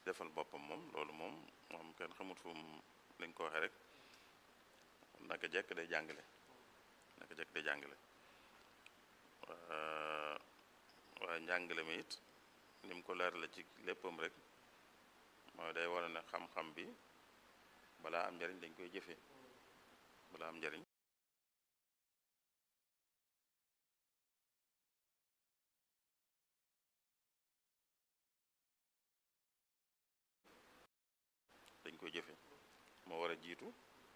defal boppam moom loolu moom moom kenn xamut fu mu lañ ko waxee rek naka jekk day jàngale naka jekk day jàngale waaye njàngale mi it ni mu ko leer la ci léppam rek mooy day wane ne xam-xam bi balaa am njariñ dañ koy jëfe balaa am njariñ dañ koy jëfe moo war a jiitu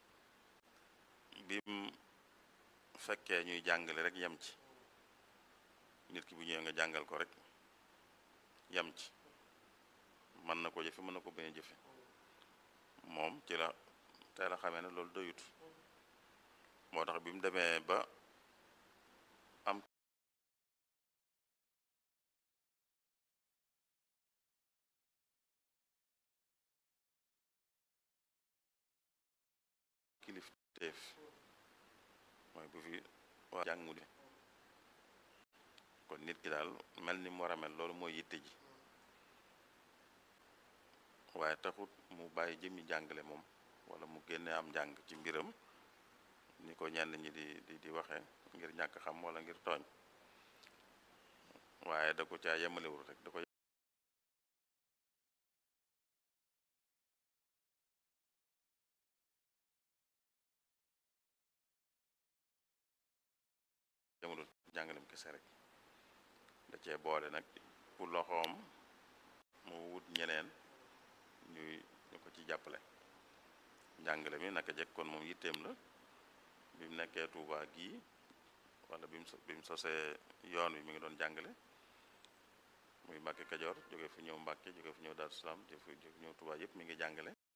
bim fekkee ñuy jàngale rek yem ci nit ki bu ñëwee nga jàngal ko rek yem ci mën na ko jëfe mën na ko bañ a jëfe moom ci la tey la xamee ne loolu doyut moo tax bi mu demee ba am kilifteef mooy bu fi waa jàngu di kon nit ki daal mel ni mu war a mel loolu mooy yitte ji waaye taxut mu bàyyi jëmmi jàngale moom wala mu génne am njàng ci mbiram ni ko ñenn ñi di di di waxee ngir ñàkk xam wala ngir tooñ waaye da ko caa yemalewul rek da ko yemalul jàngalem kese rek da cee boole nag ku loxoom mu wut ñeneen ñuy ñu ko ci jàppale njàngale mi naka jekk kon moom yitteem la bi mu nekkee Tuubaa gii wala bi mu bi mu sosee yoon wi mi ngi doon jàngale muy Mbàkke Kajoor jóge fu ñëw Mbàkke jóge fu ñëw Daaru Salaam jóge fu ñëw Tuubaa yëpp mi ngi jàngale